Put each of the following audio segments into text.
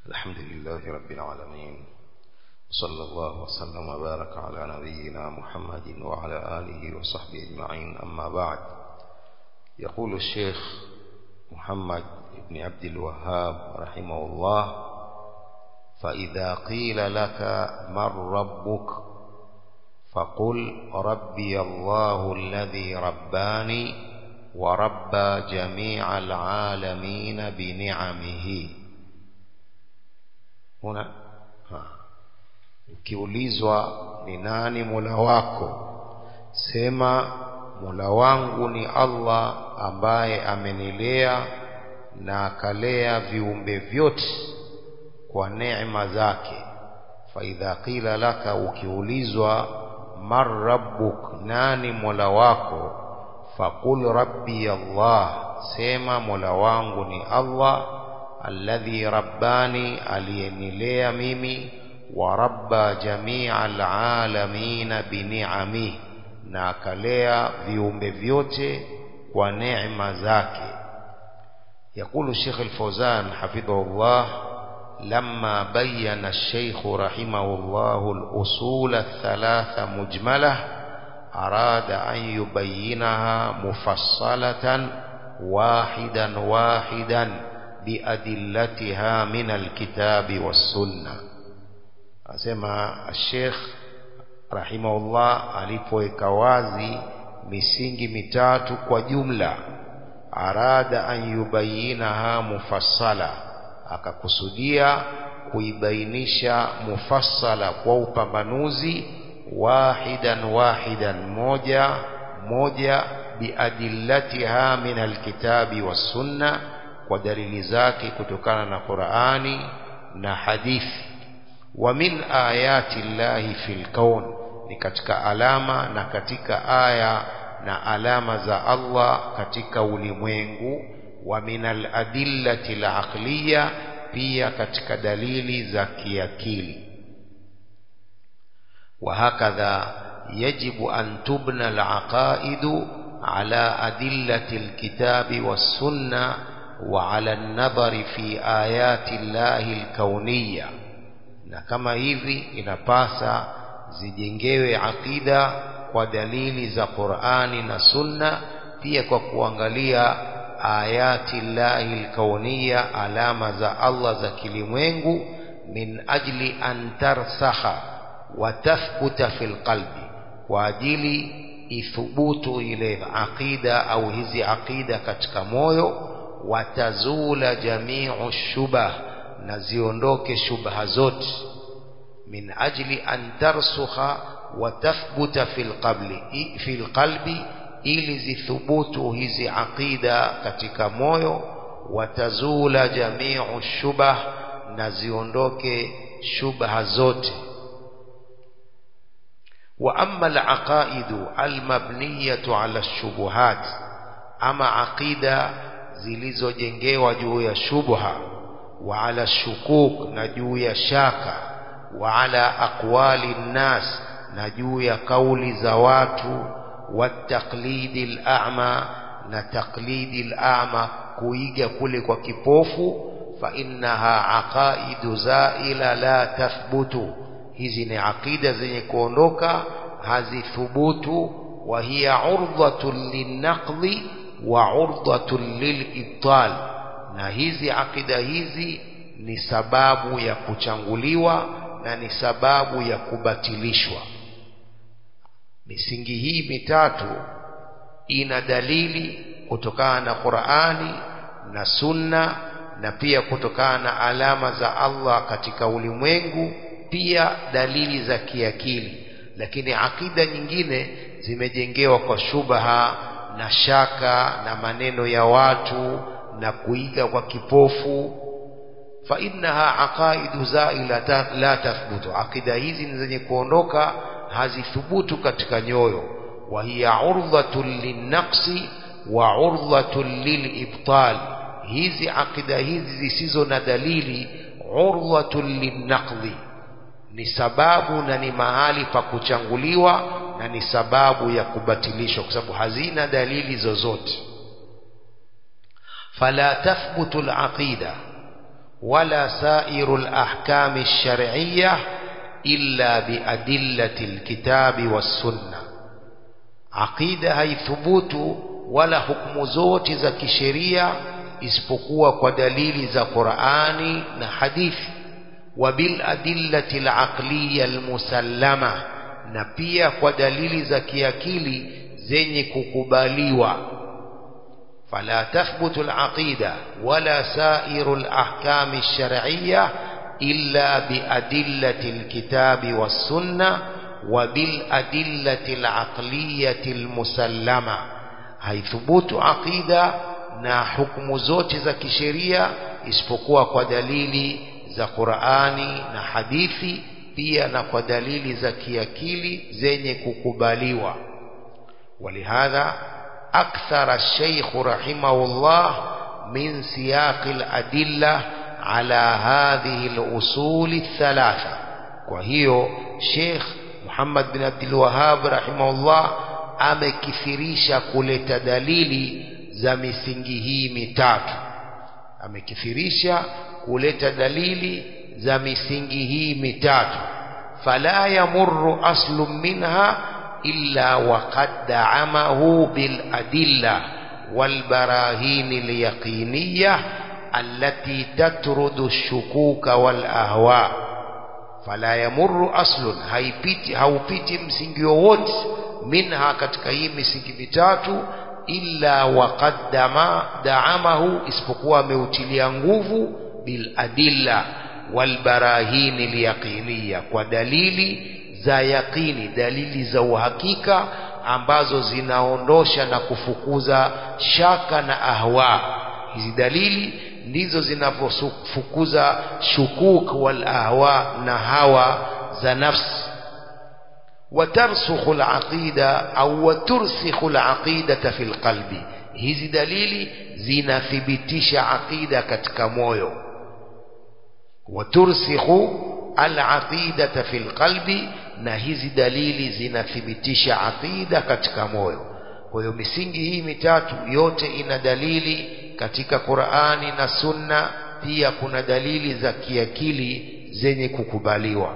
الحمد لله رب العالمين صلى الله وسلم وبارك على نبينا محمد وعلى آله وصحبه أجمعين أما بعد يقول الشيخ محمد بن عبد الوهاب رحمه الله فإذا قيل لك من ربك فقل ربي الله الذي رباني وربى جميع العالمين بنعمه هنا ukiulizwa ni nani mola wako sema mola wangu ni allah ambaye amenilea na akalea viumbe vyote kwa neema zake faidha qila laka ukiulizwa man rabbuk nani mola wako faqul rabbi allah sema mola wangu ni allah alladhi rabbani aliyenilea mimi wa rabba jamia alalamina biniamih na akalea viumbe vyote kwa neema zake يقول الشيخ الفوزان حفظه الله لما بين الشيخ رحمه الله الأصول الثلاث مجملة أراد أن يبينها مفصلة واحدا واحدا بأدلتها من الكتاب والسنة أسمى الشيخ رحمه الله alipoweka wazi misingi mitatu kwa jumla arada an yubayinaha mufassala akakusudia kuibainisha mufassala kwa upambanuzi wahidan wahidan moja moja biadillatiha min alkitabi wassunna kwa dalili zake kutokana na Qur'ani na hadithi wa min ayati llahi fil kaun ni katika alama na katika aya na alama za Allah katika ulimwengu wa min aladillati alaqliya pia katika dalili za kiakili وهكذا يجب أن تبنى العقائد على أدلة الكتاب والسنة وعلى النظر في آيات الله الكونية na kama hivi inapasa zijengewe akida kwa dalili za Qur'ani na Sunna pia kwa kuangalia ayati llahi alkauniya alama za Allah za kilimwengu min ajli an tarsakha wa tathbuta fil qalbi kwa ajili ithubutu ile aqida au hizi aqida katika moyo watazula jamiu shubah na ziondoke shubha zote min ajli an tarsukha wa tathbuta fil qabli fil qalbi ili zithubutu hizi aqida katika moyo watazula jamiu shubah na ziondoke shubha zote wa amma al-aqaidu al-mabniyatu ala shubuhat ama aqida zilizojengewa juu ya shubha wa ala shukuk na juu ya shaka wa ala aqwali nnas na juu ya kauli za watu wataqlidi al-a'ma na taqlidi al-a'ma kuiga kule kwa kipofu fa innaha aqaidu zaila la tathbutu hizi ni aqida zenye kuondoka hazithubutu wa hiya urdhatun linnaqdi wa urdhatun lilibtal na hizi aqida hizi ni sababu ya kuchanguliwa na ni sababu ya kubatilishwa misingi hii mitatu ina dalili kutokana na Qur'ani na Sunna na pia kutokana na alama za Allah katika ulimwengu pia dalili za kiakili lakini akida nyingine zimejengewa kwa shubha na shaka na maneno ya watu na kuiga kwa kipofu fa innaha aqaidu zaila la tathbutu akida hizi ni zenye kuondoka hazithubutu katika nyoyo wa hiya urdhatun linnaqsi wa urdhatun lilibtal hizi akida hizi zisizo na dalili urdhatun linnaqdi ni sababu na ni mahali pa kuchanguliwa na ni sababu ya kubatilishwa kwa sababu hazina dalili zozote fala tathbutu alaqida ولا سائر الأحكام الشرعية إلا بأدلة الكتاب والسنة عقيدة هي ثبوت ولا حكم زوت za kisheria isipokuwa kwa dalili za Qur'ani na hadithi wabil adillati al-aqliya al-musallama na pia kwa dalili za kiakili zenye kukubaliwa فلا تثبت العقيدة ولا سائر الأحكام الشرعية إلا بأدلة الكتاب والسنة وبالأدلة العقلية المسلمة هي ثبوت عقيدة na hukumu zote za kisheria isipokuwa kwa dalili za Qur'ani na hadithi pia na kwa dalili za kiakili zenye kukubaliwa walihadha أكثر الشيخ رحمه الله من سياق الأدلة على هذه الأصول الثلاثة وهي شيخ محمد بن عبد الوهاب رحمه الله amekithirisha kuleta dalili za misingi hii mitatu amekithirisha kuleta dalili za misingi hii mitatu fala yamurru aslun minha إلا وقد دعمه بالأدلة والبراهين اليقينية التي تطرد الشكوك والأهواء فلا يمر أصل haipiti haupiti msingi wowote minha katika hii misingi mitatu illa waqad daamahu isipokuwa ameutilia nguvu biladilla walbarahini lyaqiniya kwa dalili za yaqini dalili za uhakika ambazo zinaondosha na kufukuza shaka na ahwa hizi dalili ndizo zinavyofukuza shukuk wal ahwa na hawa za nafsi watarsukhu alaqida au watursikhu alaqidata fi alqalbi hizi dalili zinathibitisha aqida katika moyo watursikhu alaqidata fi alqalbi na hizi dalili zinathibitisha aqida katika moyo kwa hiyo misingi hii mitatu yote ina dalili katika Qur'ani na Sunna pia kuna dalili za kiakili zenye kukubaliwa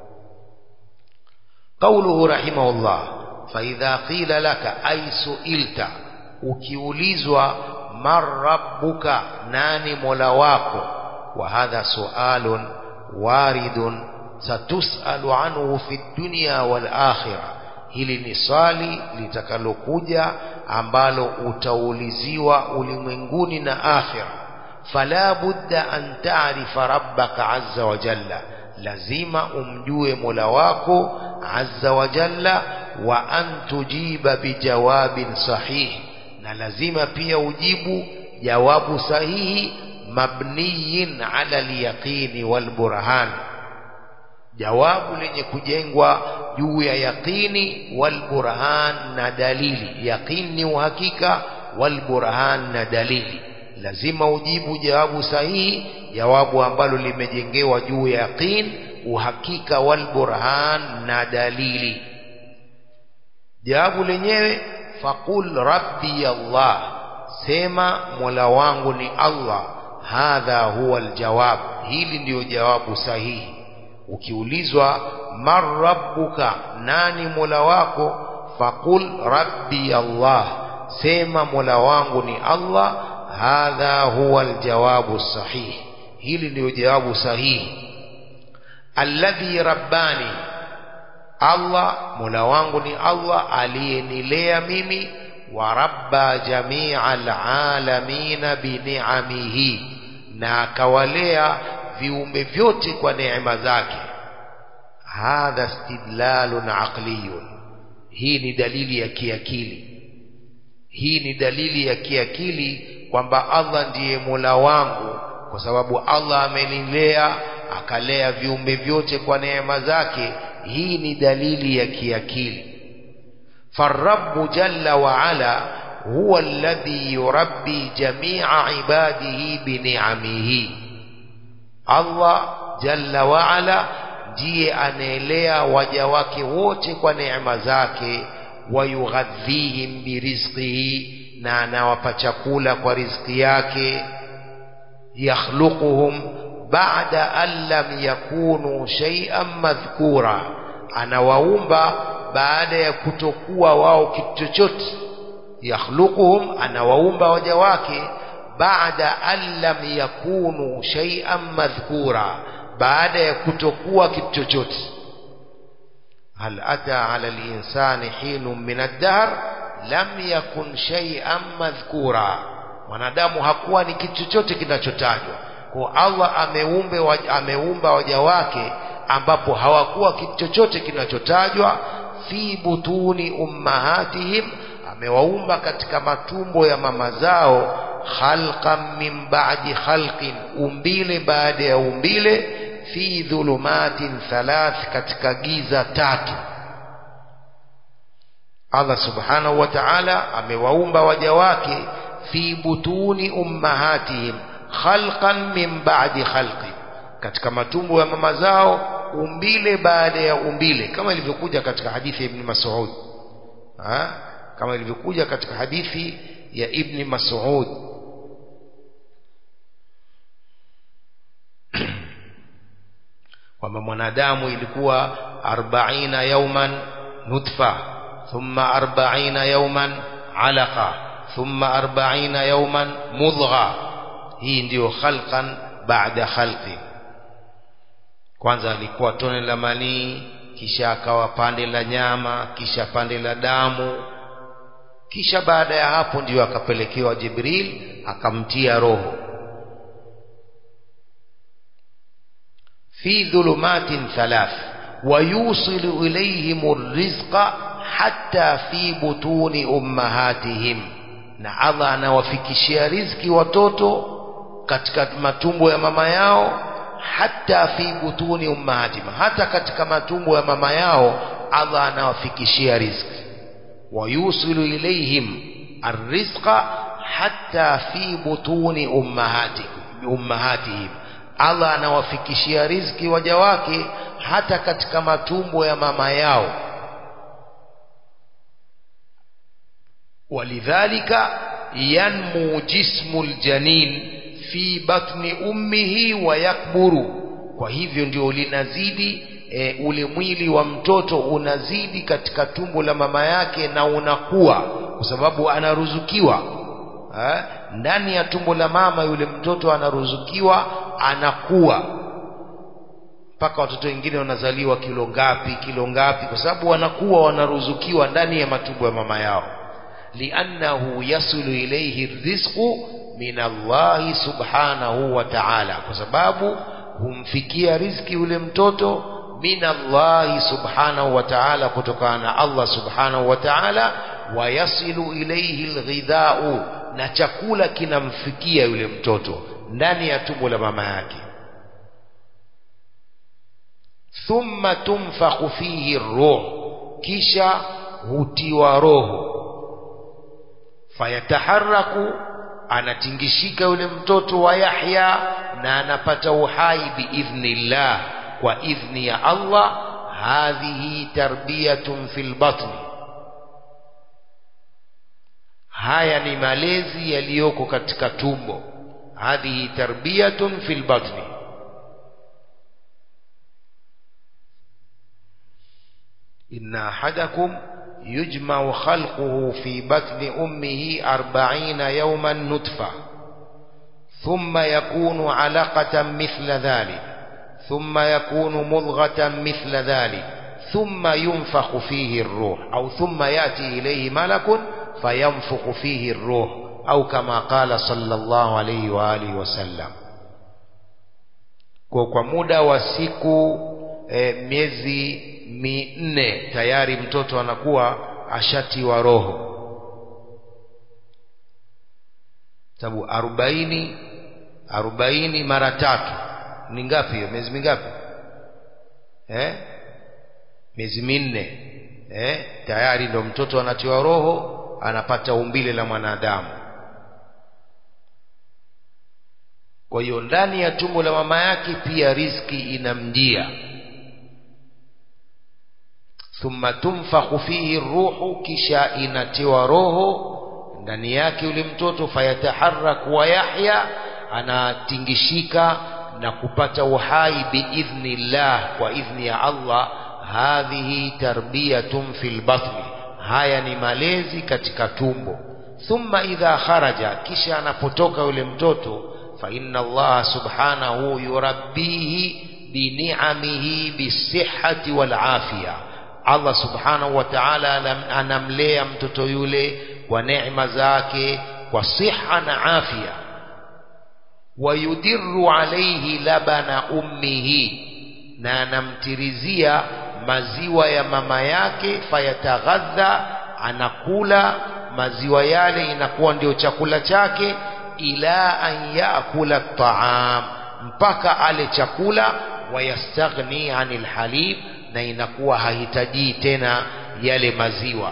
قوله رحمه الله فإذا قيل لك أي سئلت ukiulizwa man rabbuka nani mola wako wa hadha sualun waridun satusalu anhu fi dunya wal akhirah hili ni swali litakalokuja ambalo utauliziwa ulimwenguni na akhira fala budda an ta'rifa rabbaka azza wa jalla lazima umjue mola wako azza wa jalla wa an tujiba bijawabin sahih na lazima pia ujibu jawabu sahihi mabniyin ala alyaqini walburhan jawabu lenye kujengwa juu ya yaqini walburhan na dalili yaqini ni uhakika walburhan na dalili lazima ujibu jawabu sahihi jawabu ambalo limejengewa juu ya yaqin uhakika walburhan na dalili jawabu lenyewe faqul rabbi Allah sema mola wangu ni Allah hadha huwa aljawab hili ndiyo jawabu sahihi ukiulizwa man rabbuka nani mola wako faqul rabbi Allah sema mola wangu ni Allah hadha huwa aljawabu sahih hili ndiyo jawabu sahihi alladhi rabbani Allah mola wangu ni Allah aliyenilea mimi wa rabba jamia alalamina biniamihi na akawalea viumbe vyote kwa neema zake hadha istidlalun aqliyun hii ni dalili ya kiakili hii ni dalili ya kiakili kwamba Allah ndiye mola wangu kwa sababu Allah amenilea akalea viumbe vyote kwa neema zake hii ni dalili ya kiakili فالرب جل وعلا هو الذي يربي جميع عباده بنعمه الله جل وعلا ndiye anaelea waja wake wote kwa neema zake wayughadhihim birizqihi na anawapa chakula kwa riziki yake yakhluquhum baada an lam yakunu shay'an madhkura anawaumba baada ya kutokuwa wao kitu chochote yakhluquhum anawaumba waja wake baada an lam yakunu shay'an madhkura baada ya kutokuwa kitu chochote hal ata ala linsani hinun min ad-dahr lam yakun shay'an madhkura mwanadamu hakuwa ni kitu chochote kinachotajwa kwa Allah ameumbe ameumba waja wake ambapo hawakuwa kitu chochote kinachotajwa fi butuni ummahatihim amewaumba katika matumbo ya mama zao khalqan min ba'di khalqin umbile baada ya umbile fi dhulumatin thalath katika giza tatu Allah subhanahu wa ta'ala amewaumba waja wake fi butuni ummahatihim khalqan min ba'di khalqin katika matumbo ya mama zao umbile baada ya umbile kama ilivyokuja katika hadithi ya Ibn Mas'ud ha? kama ilivyokuja katika hadithi ya Ibn Mas'ud kwamba mwanadamu ilikuwa 40 yauman nutfa thumma 40 yauman alaqa thumma 40 yauman mudgha hii ndiyo khalqan baada khalqi kwanza alikuwa tone la manii kisha akawa pande la nyama kisha pande la damu kisha baada ya hapo ndiyo akapelekewa Jibril akamtia roho fi dhulumatin thalath wayusilu ilayhim arrizqa hatta fi butuni ummahatihim na Allah anawafikishia riziki watoto katika matumbo ya mama yao hata fi butuni ummahatihim hata katika matumbo ya mama yao Allah anawafikishia riziki wayusilu ilayhim arrizqa hatta fi butuni ummahatihim ummahatihim Allah anawafikishia riziki waja wake hata katika matumbo ya mama yao walidhalika yanmu jismu aljanin fi batni ummihi wa yakburu kwa hivyo ndio linazidi e, ule mwili wa mtoto unazidi katika tumbo la mama yake na unakuwa kwa sababu anaruzukiwa ha? ndani ya tumbo la mama yule mtoto anaruzukiwa anakuwa mpaka watoto wengine wanazaliwa kilo ngapi kilo ngapi kwa sababu wanakuwa wanaruzukiwa ndani ya matumbo ya mama yao liannahu yasulu ilayhi rizqu min Allahi subhanahu wa ta'ala kwa sababu humfikia riziki yule mtoto min Allahi subhanahu wa ta'ala kutokana na Allah subhanahu wa ta'ala wa yasilu ilayhi alghidha'u na chakula kinamfikia yule mtoto ndani ya tumbo la mama yake thumma tunfakhu fihi ruh kisha hutiwa roho fayataharaku anatingishika yule mtoto wa Yahya na anapata uhai biidhnillah kwa idhni ya Allah hadhihi tarbiyatun fil batni haya ni malezi yaliyoko katika tumbo hadhihi tarbiyatun fil batni inna ahadakum يجمع خلقه في بطن أمه أربعين يوما نطفة ثم يكون علقة مثل ذلك ثم يكون مضغة مثل ذلك ثم ينفخ فيه الروح أو ثم يأتي إليه ملك فينفخ فيه الروح أو كما قال صلى الله عليه وآله وسلم kwa muda wa siku e, miezi minne tayari mtoto anakuwa ashatiwa roho sababu arobaini arobaini mara tatu ni ngapi hiyo miezi mingapi eh? miezi minne eh? tayari ndo mtoto anatiwa roho anapata umbile la mwanadamu kwa hiyo ndani ya tumbo la mama yake pia riski inamjia thumma tunfakhu fihi ruhu kisha inatiwa roho ndani yake yule mtoto fayataharrak wa yahya anatingishika na kupata uhai biidhnillah kwa idhni ya Allah hadhihi tarbiyatun fil batni haya ni malezi katika tumbo thumma idha kharaja kisha anapotoka yule mtoto fa inna Allah subhanahu yurabbihi bini'amihi bisihhati wal afia Allah subhanahu wa ta'ala anamlea mtoto yule kwa neema zake kwa siha na afya wayudirru alayhi labana ummihi na anamtirizia maziwa ya mama yake fayataghadha anakula maziwa yale inakuwa ndio chakula chake ila an yaakula taam mpaka ale chakula wayastaghni anil halib na inakuwa hahitaji tena yale maziwa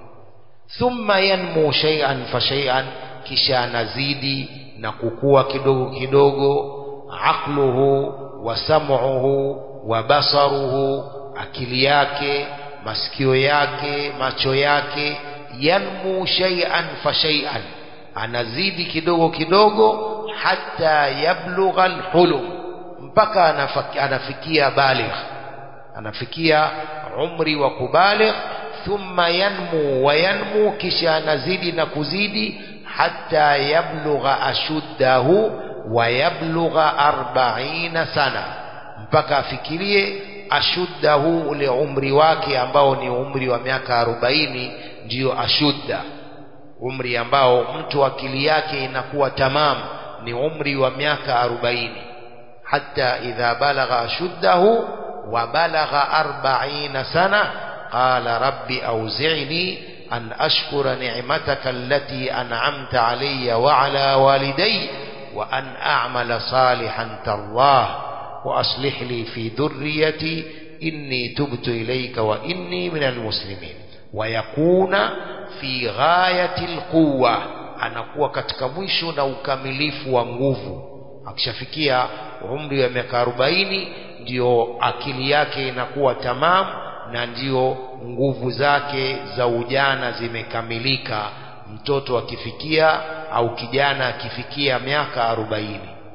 thumma yanmu shay'an fa shay'an kisha anazidi na kukua kidogo kidogo aqluhu wa sam'uhu wa basaruhu akili yake masikio yake macho yake yanmu shay'an fa shay'an anazidi kidogo kidogo hata yablugha alhulum mpaka anafikia baligh anafikia umri wa kubaligh thumma yanmu wa yanmu kisha anazidi na kuzidi hata yablugha ashuddahu wa yablugha arbaina sana mpaka afikirie ashuddahu ule umri wake ambao ni umri wa miaka arobaini ndiyo ashudda umri ambao mtu akili yake inakuwa tamam ni umri wa miaka arobaini hata idha balagha ashuddahu wa balagha arbaina sana qala rabbi auzi'ni an ashkura ni'mataka allati an'amta alayya wa ala walidayya wa an a'mala salihan tardah wa aslih li fi dhurriyyati inni tubtu ilayka wa inni minal muslimin wa yakuna fi ghayati alquwa anakuwa katika mwisho na ukamilifu wa nguvu akishafikia umri wa miaka 40 ndio akili yake inakuwa tamam na ndio nguvu zake za ujana zimekamilika mtoto akifikia au kijana akifikia miaka 40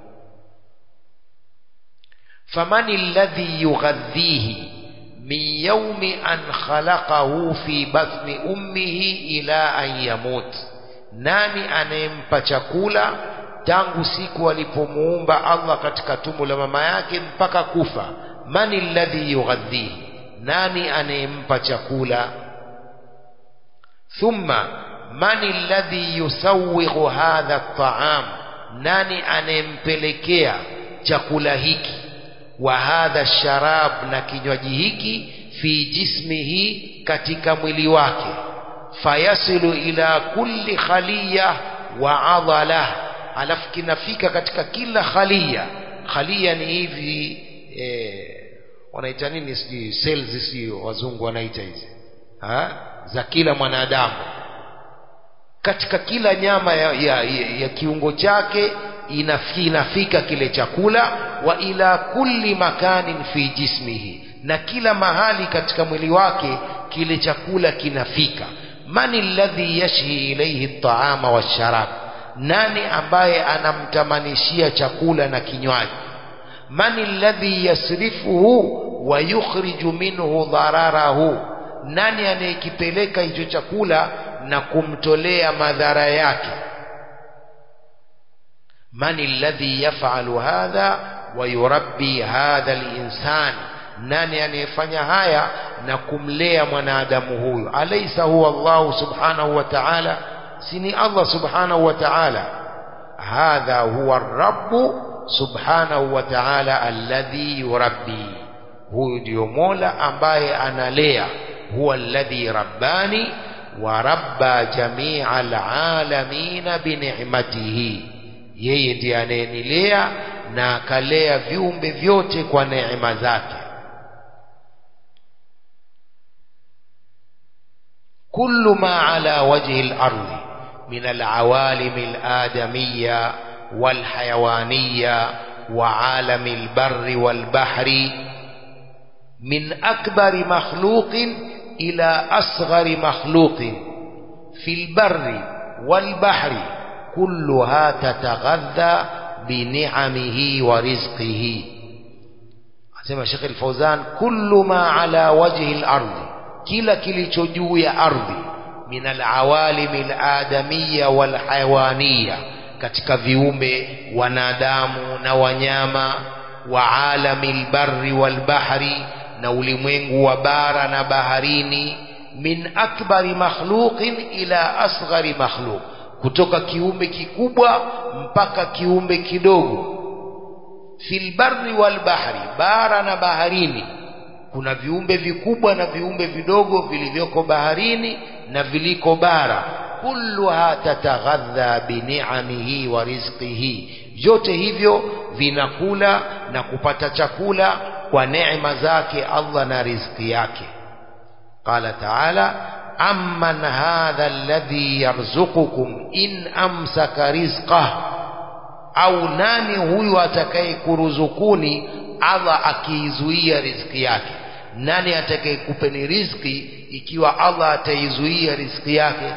famani alladhi yughadhihi min yaumi an khalaqahu fi batni ummihi ila an yamut nani anayempa chakula tangu siku alipomuumba Allah katika tumbo la mama yake mpaka kufa mani alladhi yughadhihi nani anayempa chakula thumma mani alladhi yusawwighu hadha at-ta'am nani anayempelekea chakula hiki wa hadha sharab na kinywaji hiki fi jismihi katika mwili wake fayasilu ila kulli khaliya wa adala alafu kinafika katika kila khalia khalia ni hivi eh, wanaita nini sijui cells sio wazungu wanaita hizi za kila mwanadamu katika kila nyama ya, ya, ya, ya kiungo chake inafika, inafika kile chakula wa ila kulli makanin fi jismihi na kila mahali katika mwili wake kile chakula kinafika mani alladhi yashhi ilayhi at-ta'ama wash-sharab nani ambaye anamtamanishia chakula na kinywaji mani alladhi yasrifuhu wa yukhriju minhu dhararahu nani anayekipeleka hicho chakula na kumtolea madhara yake mani alladhi yaf'alu hadha wa yurabbi hadha al-insan nani anayefanya haya na kumlea mwanadamu huyu alaysa huwa Allah subhanahu wa ta'ala sini Allah subhanahu wa ta'ala hadha huwa ar-rabb subhanahu wa ta'ala alladhi yurabbi huyu ndio Mola ambaye analea huwa alladhi rabbani wa rabba jami'a alalamin bi ni'matihi yeye ndiye anayenilea na akalea viumbe vyote kwa neema zake كل ما على وجه الأرض من العوالم الآدمية والحيوانية وعالم البر والبحر من أكبر مخلوق إلى أصغر مخلوق في البر والبحر كلها تتغذى bini'amihi wa rizqihi asema Sheikh Al-Fauzan kullu ma ala wajhi al-ardi kila kilicho juu ya ardhi min al-awalim al-adamiyya wal-hayawaniyya katika viumbe wanadamu na wanyama wa alamil barri wal bahri na ulimwengu wa bara na baharini min akbari makhluqin ila asghari makhluq kutoka kiumbe kikubwa mpaka kiumbe kidogo fil barri wal bahri bara na baharini kuna viumbe vikubwa na viumbe vidogo vilivyoko baharini na viliko bara kulluha tataghadha bini'amihi wa rizqihi vyote hivyo vinakula na kupata chakula kwa neema zake Allah na riziki yake qala ta'ala amman hadha alladhi yarzuqukum in amsaka rizqah au nani huyu atakayekuruzukuni Allah akiizuia riziki yake nani atakayekupeni riziki ikiwa Allah ataizuia riziki yake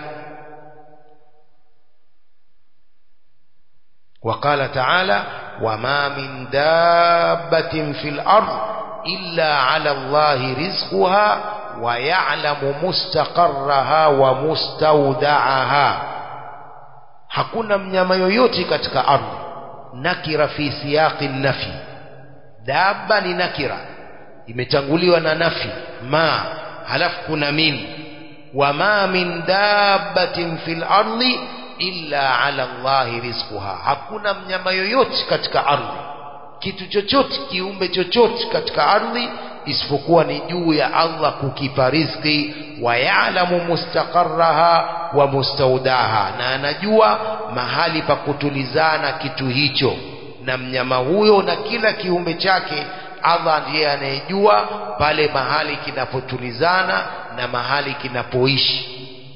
وقال تعالى وما من دابة في الأرض إلا على الله رزقها ويعلم مستقرها ومستودعها hakuna mnyama yoyote katika ardhi nakira fi siyaqi nafi dabba ni nakira imetanguliwa na nafi ma halafu kuna min wama min dabbatin fil ardi illa ala Allahi rizquha hakuna mnyama yoyote katika ardhi kitu chochote kiumbe chochote katika ardhi isipokuwa ni juu ya Allah kukipa riziki wa ya'lamu mustaqarraha wa mustaudaha na anajua mahali pa kutulizana kitu hicho na mnyama huyo na kila kiumbe chake Allah ndiye anayejua pale mahali kinapotulizana na mahali kinapoishi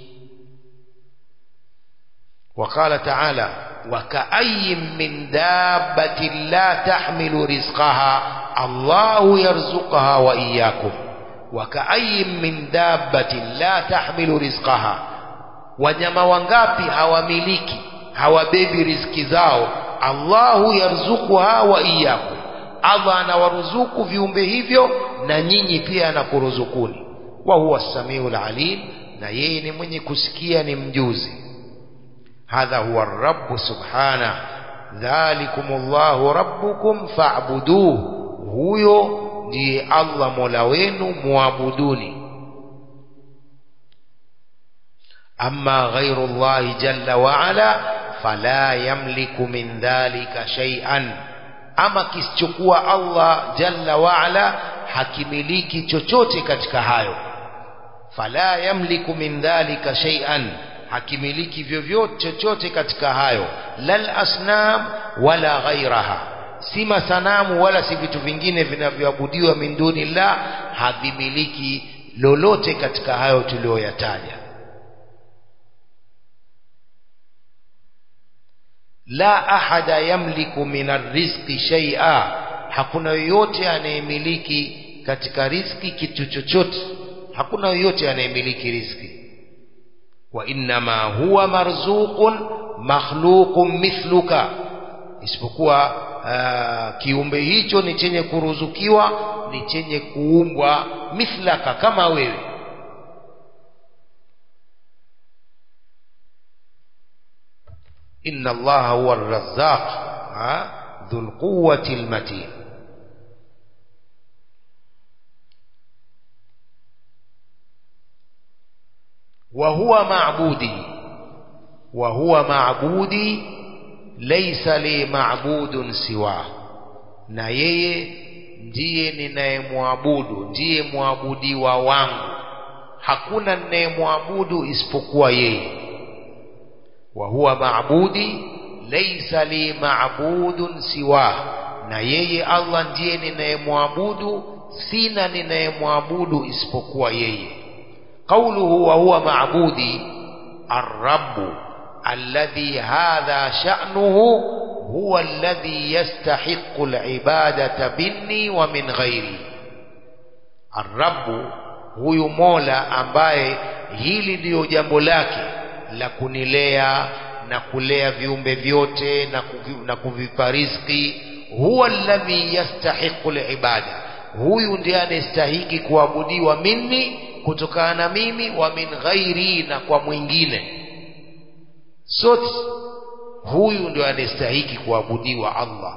وقال تعالى وكأي من دابة لا تحمل رزقها الله يرزقها وإياكم وكأي من دابة لا تحمل رزقها wanyama wangapi hawamiliki hawabebi riziki zao Allahu yarzuquha wa iyyakum Allah anawaruzuku viumbe hivyo na nyinyi pia anakuruzukuni wa huwa samiul alim na yeye ni mwenye kusikia ni mjuzi هذا هو الرب سبحانه ذلكم الله ربكم فاعبدوه huyo ndiye Allah Mola wenu muabuduni amma ghairu Allah jalla wa ala fala yamliku min dhalika shay'an ama kisichokuwa Allah jalla wa ala hakimiliki chochote katika hayo fala yamliku min dhalika shay'an hakimiliki vyovyote chochote katika hayo lal asnam wala ghairaha si masanamu wala si vitu vingine vinavyoabudiwa min dunillah havimiliki lolote katika hayo tuliyoyataja la ahada yamliku min arrizqi shay'a hakuna yoyote anayemiliki katika riziki kitu chochote hakuna yoyote anayemiliki riziki وإنما هو مرزوق مخلوق مثلك isipokuwa uh, kiumbe hicho ni chenye kuruzukiwa ni chenye kuumbwa mithlaka kama wewe inna allaha huwa arrazzaq dhul quwwati almatin وهو معبودي وهو معبودي ليس لي معبود سواه na yeye ndiye ninayemwabudu ndiye mwabudiwa wangu hakuna ninayemwabudu isipokuwa yeye wa huwa maabudi laysa li maabudun siwa na yeye Allah ndiye ninayemwabudu sina ninayemwabudu isipokuwa yeye قوله وهو معبودي الرب الذي هذا شأنه هو الذي يستحق العبادة مني ومن غيري الرب huyu mola ambaye hili ndiyo jambo lake la kunilea na kulea viumbe vyote na, kuvi, na kuvipa riziki huwa alladhi yastahiqu libada huyu ndiye anayestahiki kuabudiwa minni kutokana na mimi wa min ghairi na kwa mwingine sote huyu ndio anayestahiki kuabudiwa Allah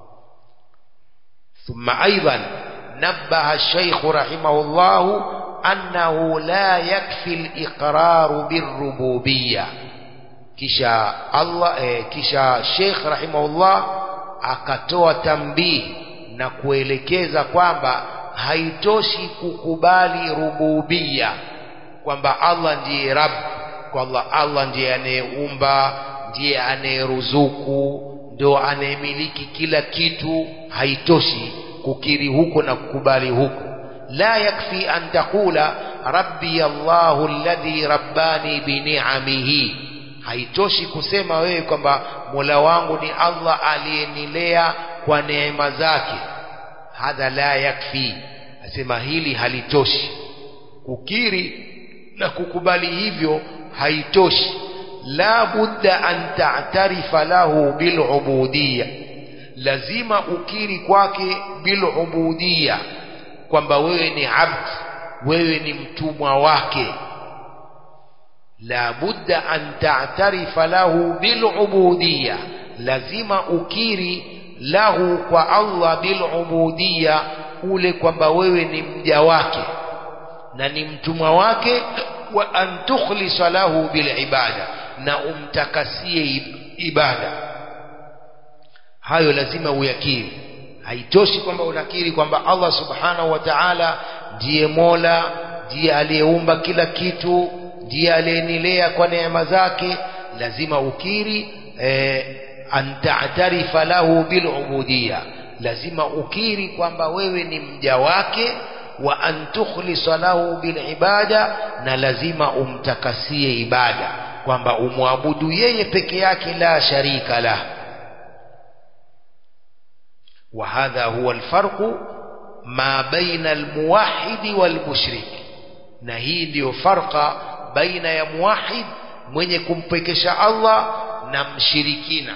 ثم أيضا نبه الشيخ رحمه الله أنه لا يكفي الإقرار بالربوبية كشا الله إيه كشا الشيخ رحمه الله akatoa tambii na kuelekeza kwamba haitoshi kukubali rububia kwamba Allah ndiye Rabb kwamba Allah ndiye anayeumba ndiye anayeruzuku ndo anayemiliki kila kitu haitoshi kukiri huko na kukubali huko la yakfi an taqula rabbi Allahu alladhi rabbani bini'amihi haitoshi kusema wewe kwamba Mola wangu ni Allah aliyenilea kwa neema zake hadha la yakfi asema hili halitoshi kukiri na kukubali hivyo haitoshi la budda an ta'tarifa lahu bilubudiyya lazima ukiri kwake bilubudiyya kwamba wewe ni abd wewe ni mtumwa wake la budda an ta'tarifa lahu bilubudiyya lazima ukiri lahu kwa Allah bilubudiyya ule kwamba wewe ni mja wake na ni mtumwa wake wa an tukhlisa lahu bilibada na umtakasie ibada hayo lazima uyakiri haitoshi kwamba unakiri kwamba Allah subhanahu wa ta'ala ndiye Mola ndiye aliyeumba kila kitu ndiye aliyenilea kwa neema zake lazima ukiri eh, an ta'tarifa lahu bilubudiyya lazima ukiri kwamba wewe ni mja wake wa an tukhlisa lahu bilibada na lazima umtakasie ibada kwamba umwabudu yeye peke yake la sharika lah وهذا هو الفرق ما بين الموحد والمشرك na hii ndiyo farqa baina ya muwahid mwenye kumpekesha Allah na mshirikina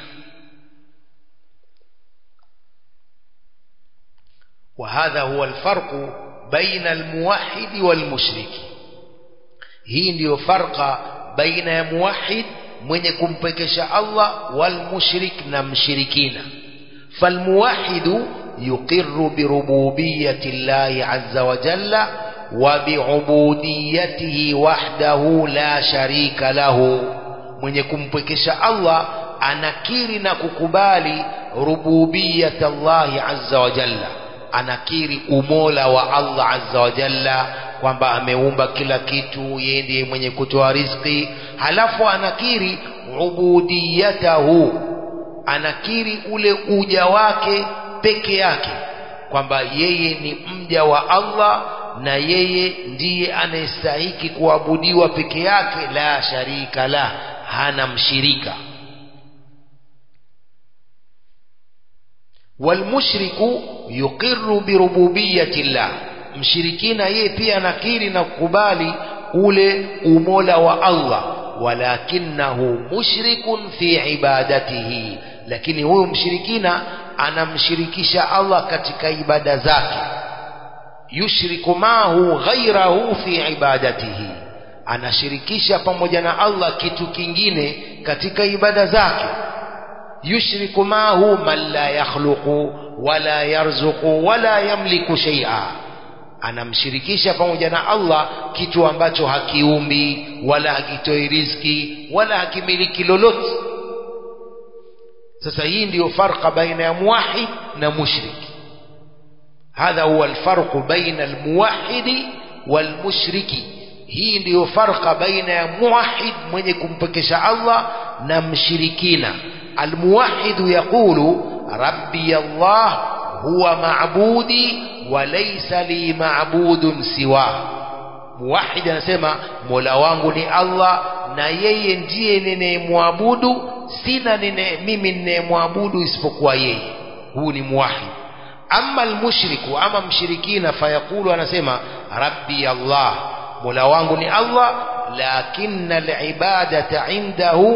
وهذا هو الفرق بين الموحد والمشرك hii ndiyo farqa baina ya muwahid mwenye kumpekesha Allah wal mushrik na mshirikina فالموحد يقر بربوبية الله عز وجل وبعبوديته وحده لا شريك له mwenye kumpwekesha Allah anakiri na kukubali rububiyat Allah azza wa jalla anakiri umola wa Allah azza wa jalla kwamba ameumba kila kitu yeye ndiye mwenye kutoa riziki halafu anakiri ubudiyatahu anakiri ule uja wake peke yake kwamba yeye ni mja wa Allah na yeye ndiye anayestahiki kuabudiwa peke yake la sharika la hana mshirika walmushriku yuqirru birububiyati llah mshirikina yeye pia anakiri na kukubali ule umola wa Allah walakinahu mushrikun fi ibadatihi lakini huyu mshirikina anamshirikisha Allah katika ibada zake yushriku mahu ghairahu fi ibadatihi anashirikisha pamoja na Allah kitu kingine katika ibada zake yushriku mahu man la yakhluqu wala yarzuqu wala yamliku shay'a anamshirikisha pamoja na Allah kitu ambacho hakiumbi wala hakitoi riziki wala hakimiliki lolote sasa hii ndiyo farqa baina ya muwahid na mushrik hadha huwa alfarqu baina almuwahidi walmushriki hii ndiyo farqa baina ya muwahid mwenye kumpekesha Allah na mshirikina almuwahidu yaqulu rabbi Allah huwa maabudi wa laysa li maabudun siwa muwahid anasema mola wangu ni Allah na yeye ndiye ninayemwabudu sina nine, mimi ninayemwabudu isipokuwa yeye huu ni muwahid ama almushriku ama mshirikina fayaqulu anasema rabbi Allah mola wangu ni Allah lakinna alibadata indahu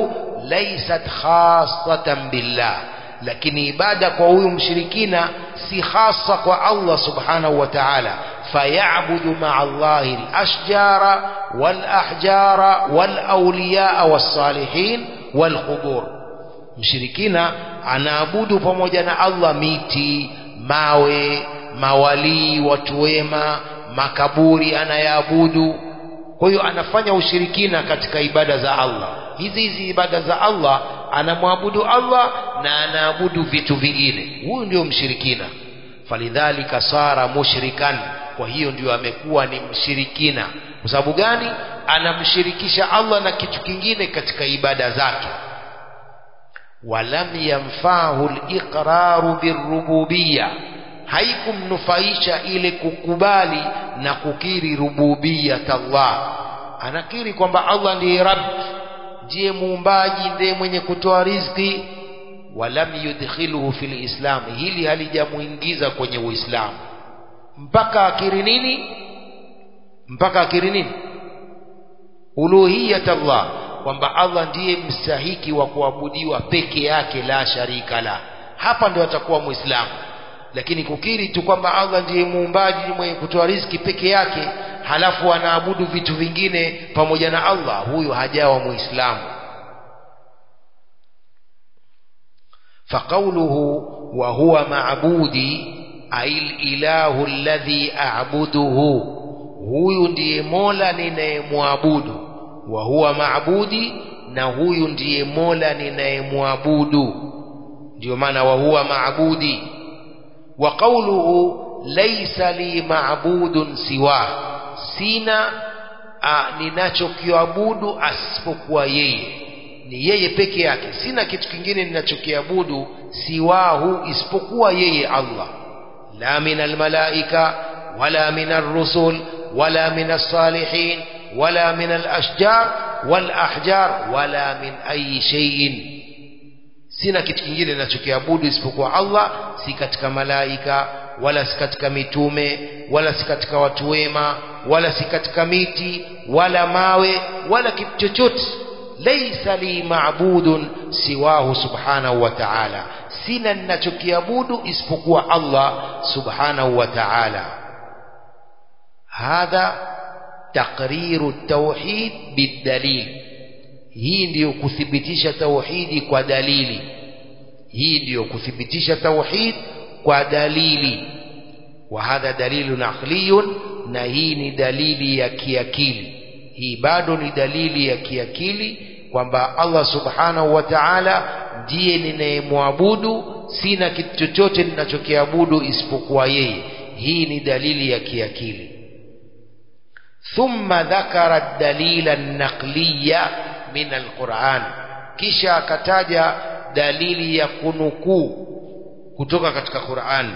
laysat khassatan billah lakini ibada kwa huyu mshirikina si hasa kwa Allah subhanahu wa ta'ala fayabudu ma'a Allahi al-ashjara wal-ahjara wal-awliya was-salihin wal-qubur mshirikina anaabudu pamoja na Allah miti mawe mawalii watu wema makaburi anayaabudu kwa hiyo anafanya ushirikina katika ibada za Allah hizi hizi ibada za Allah anamwabudu Allah na anaabudu vitu vingine huyu ndio mshirikina falidhalika sara mushrikan kwa hiyo ndio amekuwa ni mshirikina kwa sababu gani anamshirikisha Allah na kitu kingine katika ibada zake walam yanfahu liqraru birububiyya haikumnufaisha ile kukubali na kukiri rububiyat Allah anakiri kwamba Allah ndiye Rabb ndiye muumbaji ndiye mwenye kutoa riziki walam yudkhiluhu fil islam hili halijamuingiza kwenye uislamu mpaka akiri nini mpaka akiri nini uluhiyat Allah kwamba Allah ndiye mstahiki wa kuabudiwa peke yake la sharika la hapa ndio atakuwa muislamu lakini kukiri tu kwamba Allah ndiye muumbaji mwenye kutoa riziki peke yake halafu anaabudu vitu vingine pamoja na Allah huyo hajawa muislamu faqawluhu wa huwa ma'budi ail ilahu alladhi a'buduhu huyu ndiye mola ninayemwabudu wa huwa ma'budi na huyu ndiye mola ninayemwabudu ndio maana wa huwa ma'budi wa qawluhu laysa li ma'budun siwa sina ninachokiabudu asipokuwa yeye ni yeye peke yake sina kitu kingine ninachokiabudu siwahu isipokuwa yeye Allah la min almalaika wala min arrusul wala min as-salihin wala min al-ashjar wal ahjar wala min ayi shay'in sina kitu kingine ninachokiabudu isipokuwa Allah si katika malaika wala si katika mitume wala si katika watu wema wala si katika miti wala mawe wala kitu chochote laysa li ma'budun siwahu subhanahu wa ta'ala sina ninachokiabudu isipokuwa Allah subhanahu wa ta'ala hadha taqriru at-tauhid bid-dalil hii ndiyo kuthibitisha tauhidi kwa dalili hii ndiyo kuthibitisha tauhid kwa dalili wa hadha dalilun aqliyun na hii ni dalili ya kiakili hii bado ni dalili ya kiakili kwamba Allah subhanahu wa ta'ala ndiye ninayemwabudu sina kitu chochote ninachokiabudu isipokuwa yeye hii ni dalili ya kiakili thumma dhakara dalila naqliya min alquran kisha akataja dalili ya kunukuu kutoka katika Qur'an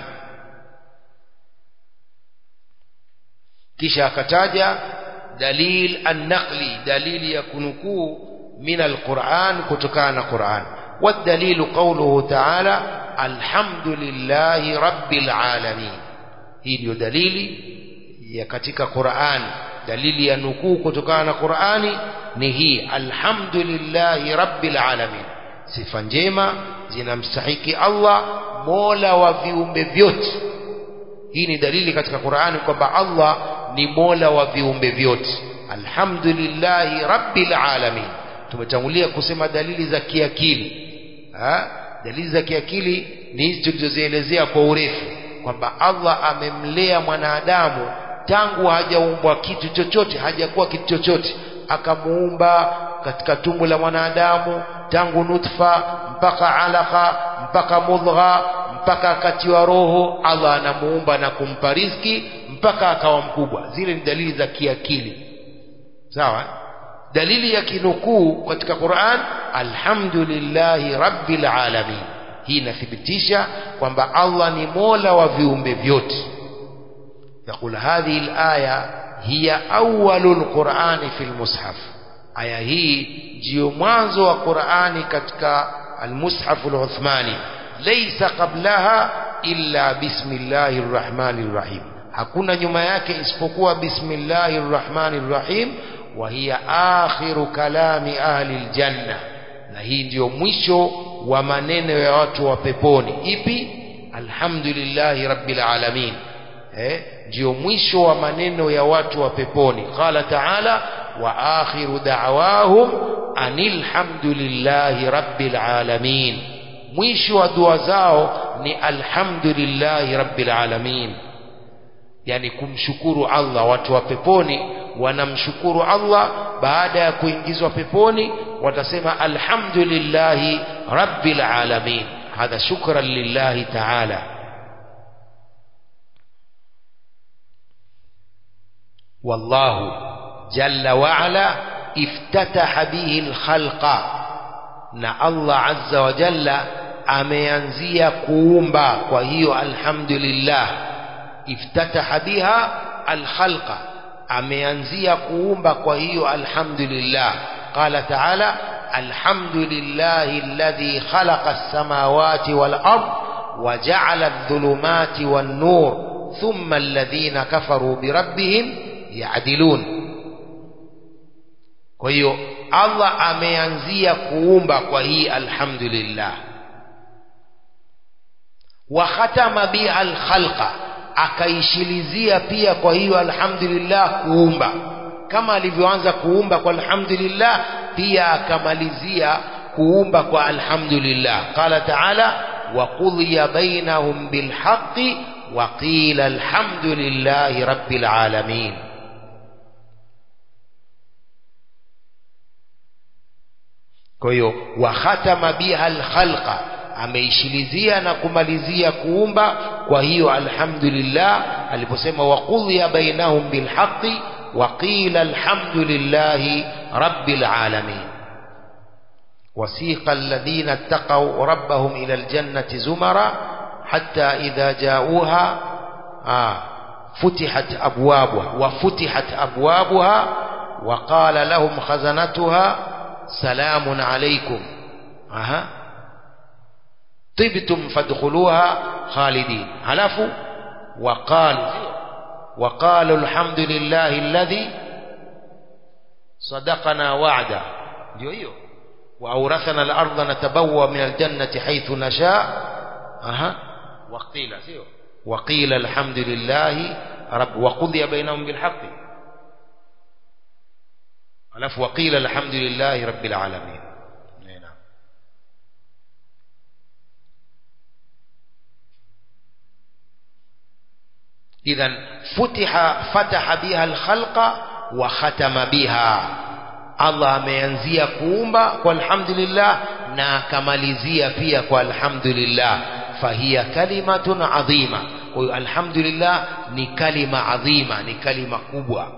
kisha akataja dalil an-naqli dalili ya kunukuu min al-Qur'an kutokana na Qur'an والدليل قوله تعالى الحمد لله رب العالمين hii ndio dalili ya katika Qur'an dalili ya nukuu kutokana na Qur'ani ni hii alhamdulillahi rabbil alamin sifa njema zinamstahiki Allah mola wa viumbe vyote hii ni dalili katika Qur'ani kwamba Allah ni mola wa viumbe vyote alhamdulillahi rabbil alamin tumetangulia kusema dalili za kiakili ha? dalili za kiakili ni hizi tulizozielezea kwa urefu kwamba Allah amemlea mwanadamu tangu hajaumbwa kitu chochote hajakuwa kitu chochote akamuumba katika tumbo la mwanadamu tangu nutfa mpaka alaka mpaka mudgha mpaka akatiwa roho Allah anamuumba na kumpa riziki mpaka akawa mkubwa zile ni dalili za kiakili sawa dalili ya kinukuu katika Qur'an alhamdulillahi rabbil alamin hii inathibitisha kwamba Allah ni mola wa viumbe vyote يقول هذه الآية هي أول القرآن في المصحف آية هي جيو مانزو القرآن كتك المصحف العثماني ليس قبلها إلا بسم الله الرحمن الرحيم hakuna nyuma yake isipokuwa bismillahir rahmanir rahim wa hiya akhiru kalami ahli aljanna na hii ndiyo mwisho wa maneno ya watu wa peponi ipi alhamdulillahi rabbil alamin eh ndiyo mwisho wa maneno ya watu wa peponi qala taala wa akhiru da'wahum anil hamdulillahi rabbil alamin mwisho wa dua zao ni alhamdulillahi rabbil alamin yani kumshukuru Allah watu wa peponi wanamshukuru Allah baada ya kuingizwa peponi watasema alhamdulillahi rabbil alamin hadha shukran lillahi ta'ala والله جل وعلا افتتح به الخلق na Allah azza wa jalla ameanzia kuumba kwa hiyo alhamdulillah iftataha biha alkhalqa ameanzia kuumba kwa hiyo alhamdulillah qala ta'ala alhamdulillahi alladhi khalaqa as-samawati wal ard wa ja'ala adh-dhulumati wan nur thumma alladhina kafaru bi rabbihim ya'dilun kwa hiyo Allah ameanzia kuumba kwa hii alhamdulillah wa khatama biha alkhalqa akaishilizia pia kwa hiyo alhamdulillah kuumba kama alivyoanza kuumba kwa alhamdulillah pia akamalizia kuumba kwa alhamdulillah qala ta'ala wa qudiya bainahum bilhaqqi wa qila alhamdulillahi rabbil alamin kwa hiyo wa khatama biha alkhalqa ameishilizia na kumalizia kuumba kwa hiyo alhamdulillah aliposema waqudhiya bainahum bilhaqqi wa qila alhamdulillahi rabbil alamin وسيق الذين اتقوا ربهم إلى الجنة زمرا حتى إذا جاءوها آه فتحت أبوابها وفتحت أبوابها وقال لهم خزنتها سلام عليكم أها طبتم فادخلوها خالدين هلفوا وقال وقالوا الحمد لله الذي صدقنا وعده ndio hiyo واورثنا الارض نتبوى من الجنه حيث نشاء اها وقيل سيو وقيل الحمد لله رب وقضي بينهم بالحق alafu waqila alhamdulillahi rabbil alamin idhan futiha fataha biha alkhalqa wa khatama biha Allah ameanzia kuumba kwa alhamdulillah na akamalizia pia kwa alhamdulillah fahiya kalimatun adhima kwa hiyo alhamdulillah ni kalima adhima ni kalima kubwa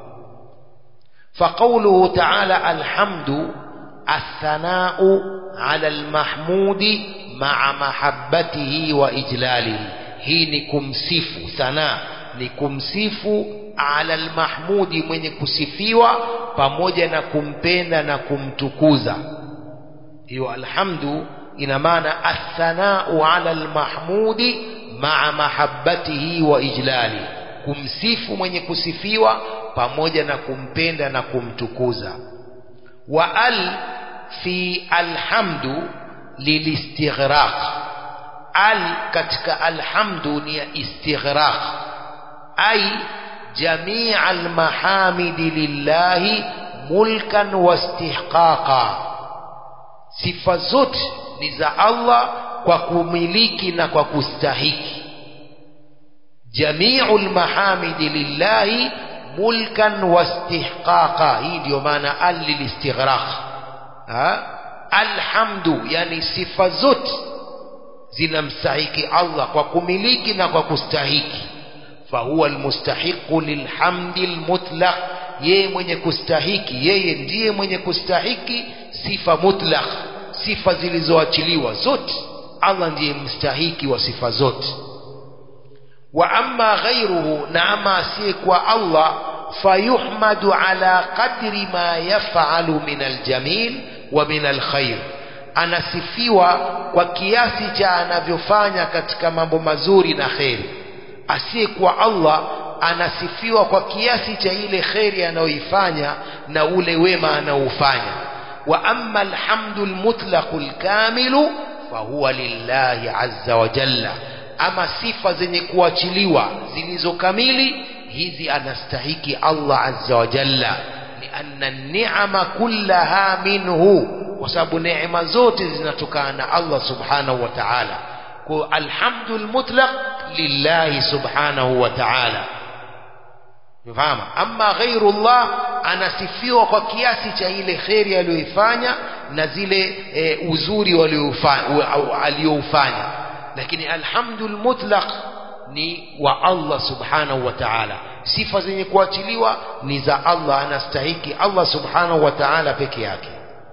فقوله تعالى الحمد الثناء على المحمود مع محبته وإجلاله hii ni kumsifu thana ni kumsifu ala almahmudi mwenye kusifiwa pamoja na kumpenda na kumtukuza hiyo alhamdu ina maana athanau ala almahmudi maa mahabbatihi wa ijlali kumsifu mwenye kusifiwa pamoja na kumpenda na kumtukuza wa al fi alhamdu lilistighraq al katika alhamdu ni ya istighraq ay jamii almahamidi lillahi mulkan wastihqaqa sifa zote ni za Allah kwa kumiliki na kwa kustahiki jamiu lmahamidi lillahi mulkan wastihqaqa hii ndio maana al lilistighraq alhamdu yani sifa zote zinamstahiki Allah kwa kumiliki na kwa kustahiki fahuwa almustahiqu lilhamdi almutlaq yeye mwenye kustahiki yeye ndiye mwenye kustahiki sifa mutlaq sifa zilizoachiliwa zote Allah ndiye mstahiki wa sifa zote wa amma ghayruhu na ama asiyekuwa Allah fayuhmadu ala qadri ma yaf'alu min aljamil wa min alkhair anasifiwa kwa kiasi cha anavyofanya katika mambo mazuri na kheri asiyekuwa Allah anasifiwa kwa kiasi cha ile kheri anayoifanya na ule wema anaoufanya وأما الحمد المطلق الكامل فهو لله عز وجل ama sifa zenye kuachiliwa zilizo kamili hizi anastahiki Allah azza wa jalla lianna ni'ama kullaha minhu kwa sababu neema zote zinatokana na Allah subhanahu wa ta'ala kwa alhamdul mutlaq lillahi subhanahu wa ta'ala Unafahamu? Amma ghairullah anasifiwa kwa kiasi cha ile kheri aliyoifanya na zile e, uzuri aliyoufanya, lakini alhamdul mutlaq ni wa Allah subhanahu wa ta'ala. Sifa zenye kuachiliwa ni za Allah, anastahiki Allah subhanahu wa ta'ala peke yake.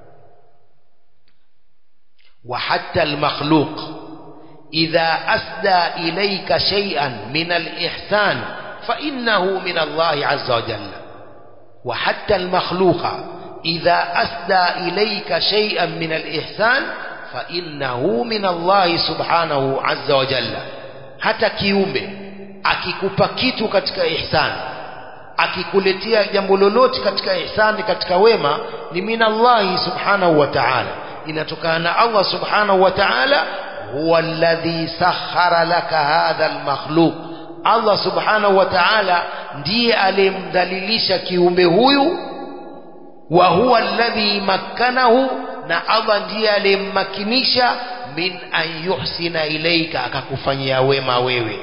Wa hatta al-makhluq idha asda ilayka shay'an min al-ihsan فإنه من الله عز وجل وحتى المخلوق إذا أسدى إليك شيئا من الإحسان فإنه من الله سبحانه عز وجل hata kiumbe akikupa kitu katika ihsani akikuletea jambo lolote katika ihsani katika wema ni minallahi subhanahu wa ta'ala inatokana na Allah subhanahu wa ta'ala huwa alladhi sakhara laka hadha almakhluq Allah subhanahu wa ta'ala ndiye aliyemdhalilisha kiumbe huyu wa huwa alladhi makkanahu na Allah ndiye aliyemmakinisha min an yuhsina ilaika akakufanyia wema wewe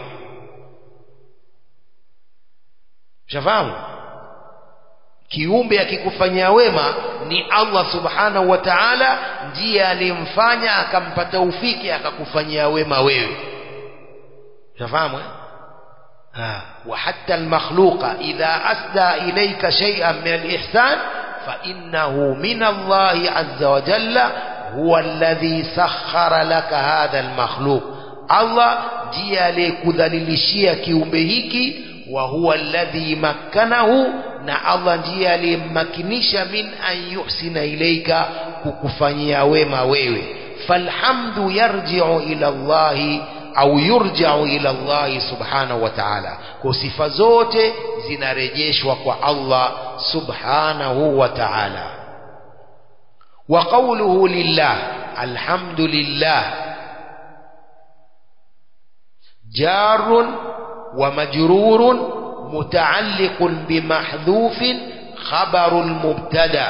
shafahamu kiumbe akikufanyia wema ni Allah subhanahu wa ta'ala ndiye aliyemfanya akampata ufiki akakufanyia wema wewe shafahamu eh? وحتى المخلوق إذا أسدى إليك شيئا من الإحسان فإنه من الله عز وجل هو الذي سخر لك هذا المخلوق الله ndiye aliyekudhalilishia kiumbe hiki wa huwa alladhi makkanahu na Allah ndiye aliyemmakinisha min an yuhsina ilaika kukufanyia wema wewe falhamdu yarji'u ila Allahi au yurja'u ila Allah subhanahu wa ta'ala kwa sifa zote zinarejeshwa kwa Allah subhanahu wa ta'ala wa qawluhu lillah alhamdulillah jarun wa majrurun mutaalliqun bimahdhufin khabarul mubtada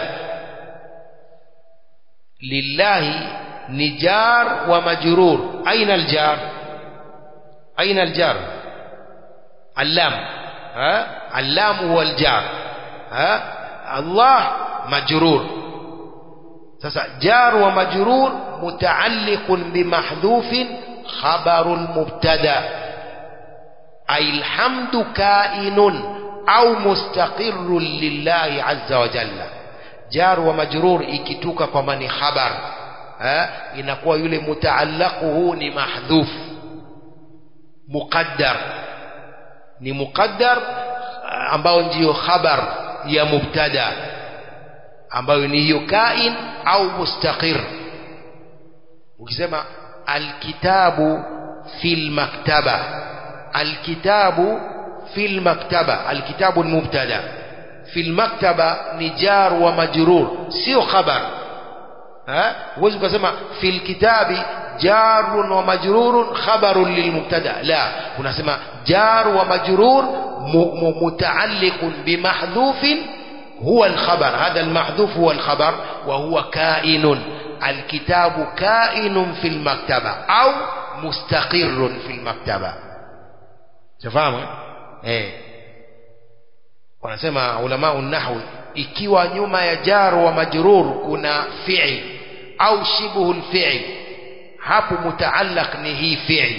lillahi ni jar wa majrur aina aljar أين الجار اللام ها اللام هو الجار ها الله مجرور sasa jar wa majrur mutaalliqun bimahdhufin khabarul mubtada ay alhamdu kainun au mustaqirrun lillahi azza wa jalla jar wa majrur ikituka kwa mani khabar eh inakuwa yule mutaallaquhu ni mahdhuf muqaddar ni muqaddar ambao ndiyo khabar ya mubtada ambayo ni hiyo kain au mustaqir ukisema alkitabu fil maktaba alkitabu fil maktaba alkitabu ni mubtada fil maktaba ni jar wa majrur sio khabar ha huwezi ukasema fil kitabi jar wa majrur khabarun lilmubtada la unasema jar wa majrur mutaalliqun bimahdhufin هو الخبر هذا المحذوف هو الخبر وهو كائن الكتاب كائن في المكتبة أو مستقر في المكتبة تفهم ايه wanasema ulama nahwi ikiwa nyuma ya jar wa majrur kuna fi'l au shibhu al-fi'l hapo mutaallaq ni hii fi'l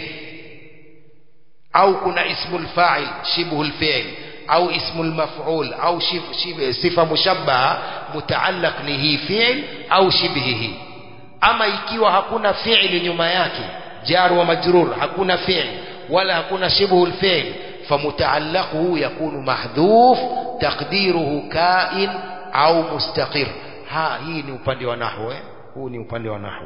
au kuna ismu al-fa'il shibhu al-fi'l au ismu al-maf'ul au sifa mushabbaha mutaallaq ni hii fi'l au shibhihi ama ikiwa hakuna fi'li nyuma yake jar wa majrur hakuna fi'l wala hakuna shibhu al-fi'l فمتعلقه يكون محذوف تقديره كائن au mustaqir ha hii ni upande wa nahwu eh? huu ni upande wa nahwu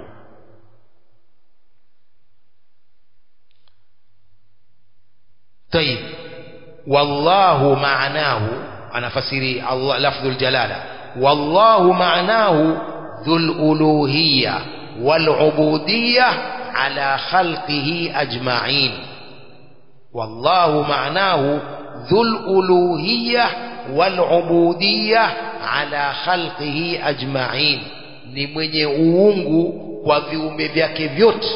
طيب والله معناه أنا فسري الله لفظ الجلالة والله معناه ذو الألوهية والعبودية على خلقه أجمعين والله معناه ذو الألوهية والعبودية على خلقه أجمعين ni mwenye uungu kwa viumbe vyake vyote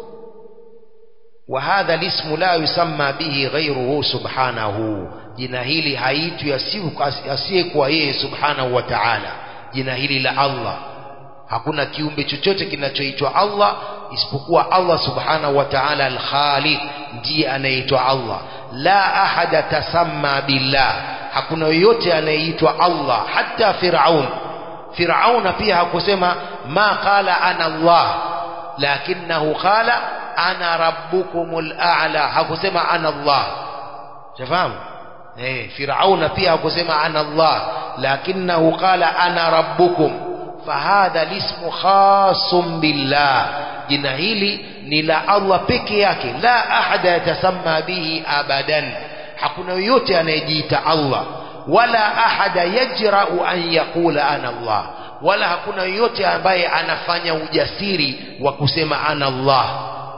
وهذا الاسم لا يسمى به غيره سبحانه jina hili haitwi asiyekuwa yeye subhanahu wa ta'ala jina hili la Allah hakuna kiumbe chochote kinachoitwa Allah isipokuwa Allah subhanahu wa ta'ala al-Khaliq ndiye anayeitwa Allah la ahada tasamma billah hakuna yoyote anayeitwa Allah hata Firaun Firaun pia hakusema ma qala ana Allah lakinahu qala ana rabbukumul a'la hakusema ana Allah shafahamu eh Firaun pia hakusema ana Allah lakinahu qala ana rabbukum fahadha lismu khasum billah jina hili ni la Allah peke yake la ahada yatasamma bihi abadan hakuna yoyote anayejiita Allah wala ahada yajra'u an yaqula ana Allah wala hakuna yoyote ambaye anafanya ujasiri wa kusema ana Allah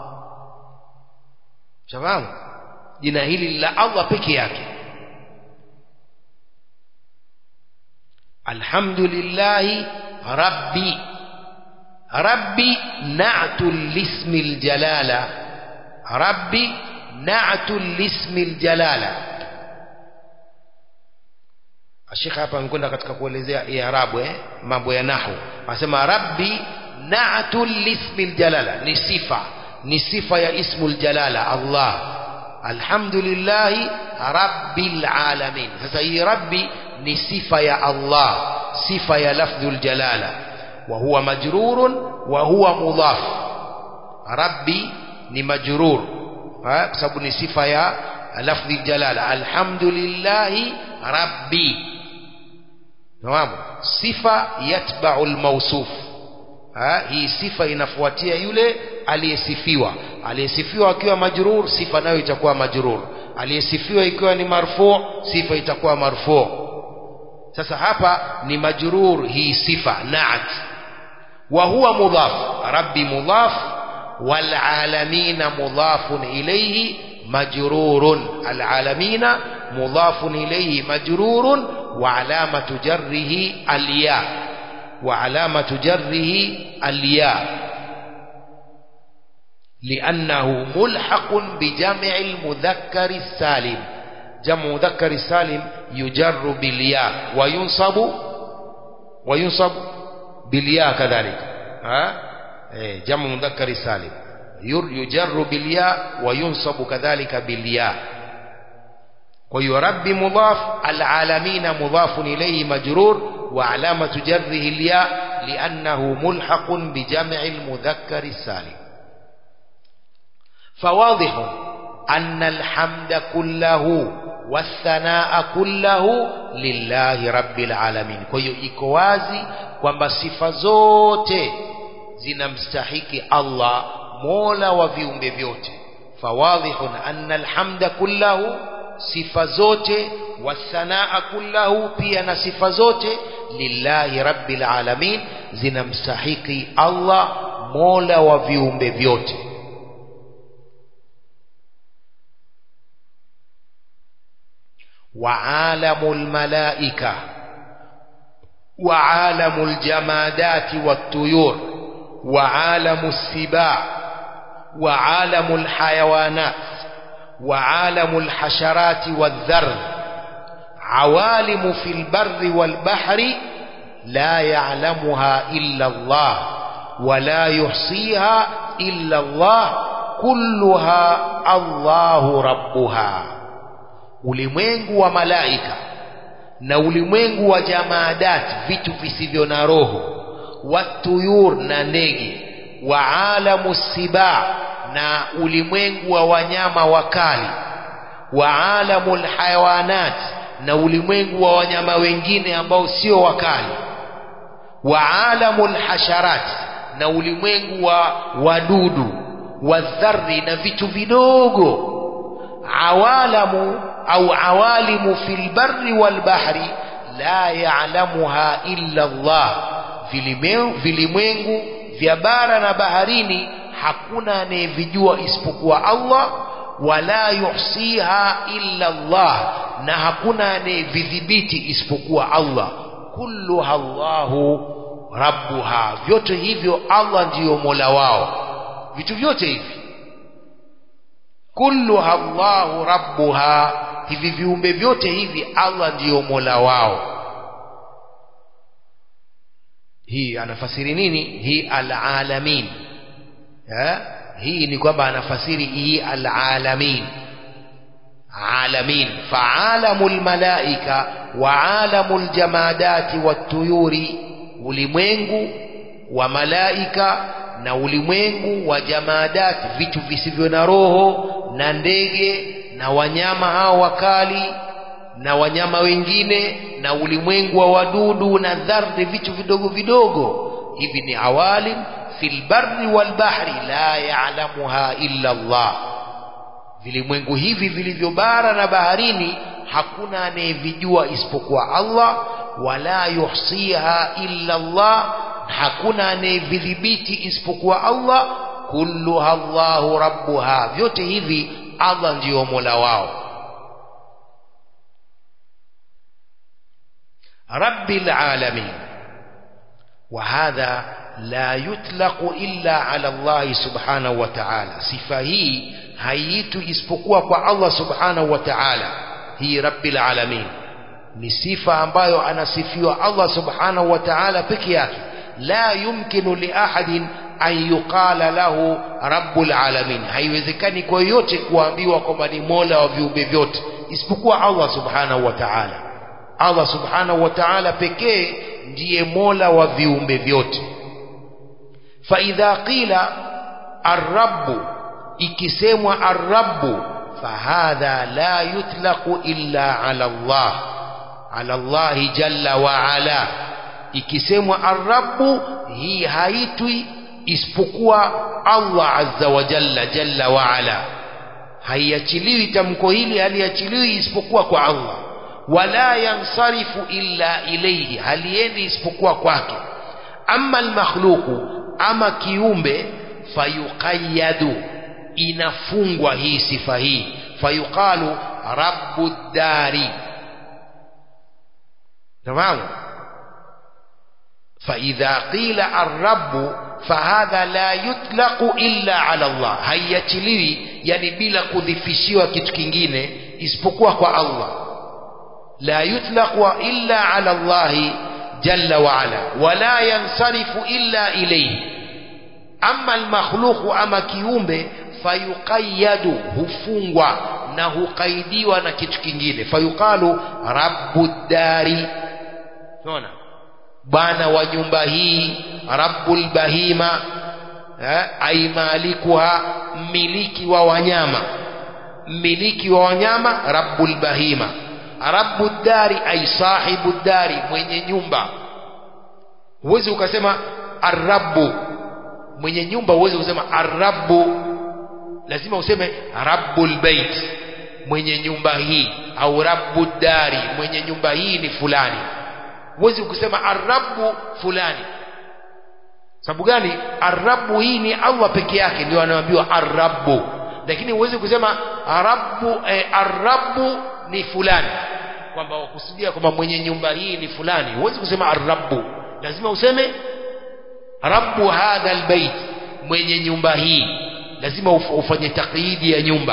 shafahamu jina hili la Allah peke yake alhamdulillahi rabbi rabbi na'tu lismi aljalala rabbi na'tu lismi aljalala Sheikh hapa amekwenda katika kuelezea i'rabu eh mambo ya nahwu anasema rabbi na'tu lismi aljalala ni sifa ni sifa ya ismul jalala Allah alhamdulillah rabbil alamin sasa hii rabbi ni sifa ya Allah sifa ya lafdhul jalala wa huwa majrurun wa huwa mudhaf rabbi ni majrur kwa sababu ni sifa ya lafdhi jalala alhamdulillah rabbi Naam sifa yatba'u almawsuf hii sifa inafuatia yule aliyesifiwa aliyesifiwa akiwa majrur sifa nayo itakuwa majrur aliyesifiwa ikiwa ni marfu sifa itakuwa marfu sasa hapa ni majrur hii sifa na'at wa huwa mudhaf rabbi mudhaf wal alamina mudhafun ilayhi majrurun al alamina mudhafun ilayhi majrurun wa alamatu jarrihi al ya wa alamatu jarrihi al ya لأنه ملحق بجمع المذكر السالم جمع مذكر السالم يجر بالياء وينصب وينصب بالياء كذلك ها جمع مذكر السالم يجر بالياء وينصب كذلك بالياء ويرب مضاف العالمين مضاف إليه مجرور وعلامة جره الياء لأنه ملحق بجمع المذكر السالم فواضح أن الحمد كله والثناء كله lillahi rabbil alamin kwa hiyo iko wazi kwamba sifa zote zinamstahiki Allah mola wa viumbe vyote fawadhihun anna alhamda kullahu sifa zote wathanaa kullahu pia na sifa zote lillahi rabbil alamin zinamstahiki Allah mola wa viumbe vyote وعالم الملائكة وعالم الجمادات والطيور وعالم السباع وعالم الحيوانات وعالم الحشرات والذر عوالم في البر والبحر لا يعلمها إلا الله ولا يحصيها إلا الله كلها الله ربها ulimwengu wa malaika na ulimwengu wa jamaadati vitu visivyo na roho watuyur na ndege wa alamu siba na ulimwengu wa wanyama wakali wa alamu lhayawanat na ulimwengu wa wanyama wengine ambao sio wakali wa alamu lhasharat na ulimwengu wa wadudu wadhari na vitu vidogo awalamu au awalimu fil barri wal bahri la ya'lamuha illa Allah vilimeu- vilimwengu vya bara na baharini hakuna anayevijua isipokuwa Allah wala yuhsiha illa Allah na hakuna anayevidhibiti isipokuwa Allah kulluha Allahu rabbuha vyote hivyo Allah ndiyo mola wao vitu vyote hivi kulluha Allahu rabbuha hivi viumbe vyote hivi Allah ndiyo mola wao hii anafasiri nini hii alalamin eh? hii ni kwamba anafasiri hii alalamin alamin faalamu lmalaika wa alamu ljamadati wattuyuri ulimwengu wa malaika na ulimwengu wa jamadati vitu visivyo na roho na ndege na wanyama hao wakali na wanyama wengine na ulimwengu wa wadudu na dharri vitu vidogo vidogo hivi ni awalim fil barri wal bahri la ya'lamuha illa Allah vilimwengu hivi vilivyo bara na baharini hakuna anayevijua isipokuwa Allah wala yuhsiha illa Allah hakuna anayevidhibiti isipokuwa Allah kulluha Allahu rabbuha vyote hivi Allah ndiyo mola wao rabbil alamin وهذا لا يطلق إلا على الله سبحانه وتعالى صفة هي هيت isipokuwa kwa Allah subhanahu wa ta'ala hii rabbil alamin ni sifa ambayo anasifiwa Allah subhanahu wa ta'ala peke yake la yumkinu li ahadin an yuqala lahu rabbul alamin haiwezekani kwa yote kuambiwa kwamba ni mola wa viumbe vyote isipokuwa Allah subhanahu wa ta'ala Allah subhanahu wa ta'ala pekee ndiye mola wa viumbe vyote fa idha qila arrabu ikisemwa arrabu fahadha la yutlaqu illa ala Allah ala Allah jalla wa ala ikisemwa arrabu hii haitwi isipokuwa Allah azza wa jalla jalla wa ala haiachiliwi tamko hili haliachiliwi isipokuwa kwa Allah wala yansarifu illa ilayhi haliendi isipokuwa kwake ama almakhluqu ama kiumbe fayuqayyadu inafungwa hii sifa hii fayuqalu rabbud dari تمام فإذا قيل الرب فهذا لا يطلق إلا على الله haiyachiliwi yani bila kudhifishiwa kitu kingine isipokuwa kwa Allah لا يطلق إلا على الله جل وعلا ولا ينصرف إلا إليه أما المخلوق أما كيومbe fayuqayyadu hufungwa na huqaidiwa na kitu kingine fayuqalu rabbud dari unaona bwana wa nyumba hii rabbul bahima eh, ai malikuha mmiliki wa wanyama mmiliki wa wanyama rabbul bahima rabbud dari ai sahibu dari mwenye nyumba huwezi ukasema arrabu mwenye nyumba huwezi kusema arrabu lazima useme rabbul bait mwenye nyumba hii au rabbud dari mwenye nyumba hii ni fulani huwezi kusema arrabu fulani sababu gani arrabu hii ni Allah peke yake ndio anaambiwa arrabu lakini huwezi kusema arabu eh, arrabu ni fulani kwamba wakusudia kwamba mwenye nyumba hii ni fulani huwezi kusema arrabu lazima useme rabbu hadha albayt mwenye nyumba hii lazima uf ufanye takyidi ya nyumba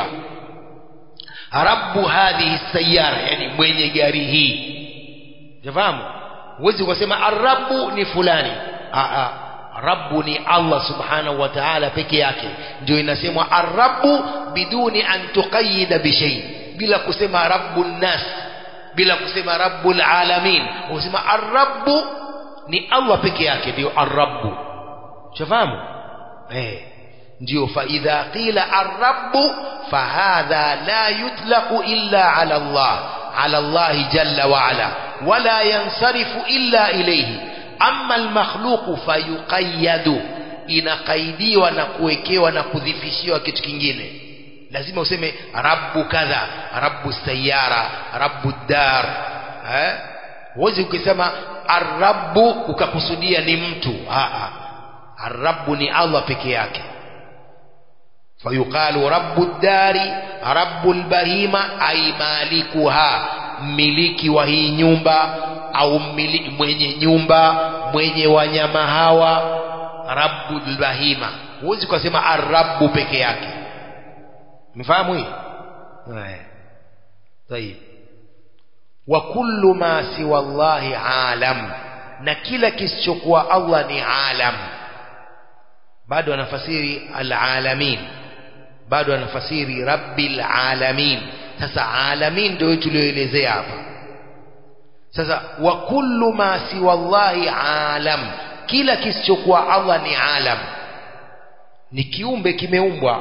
rabbu hadhihi sayara yani mwenye gari hii jafahamu huwezi kusema arrabu ni fulani a rabbu ni Allah subhanahu wa ta'ala peke yake ndio inasemwa arrabu biduni an tuqayyida bi shay bila kusema rabbun nas bila kusema rabbul alamin usema arrabu ni Allah peke yake ndio arrabu shafahamu eh ndio fa idha qila arrabu fahadha la yutlaqu illa ala Allah ala Allah jalla wa ala wala yansarifu illa ilayhi amma almakhluqu fayuqayyadu inaqaidiwa na kuwekewa na kudhifishiwa kitu kingine lazima useme rabbu kadha rabbu sayara rabbu dar eh huwezi ukisema arrabu ukakusudia ni mtu Aa, arrabu ni allah peke yake fayuqalu rabbu ddari rabbu lbahima ai malikuha mmiliki wa hii nyumba au mmili, mwenye nyumba mwenye wanyama hawa rabbu lbahima huwezi ukasema arrabu peke yake mfahamu hii طيب وكل ما سوى الله عالم na kila kisichokuwa Allah ni alam bado anafasiri alalamin bado anafasiri rabbil alamin sasa alamin ndio tulioelezea hapa sasa wa kullu ma siwa Allahi alam kila kisichokuwa Allah ni alam ni kiumbe kimeumbwa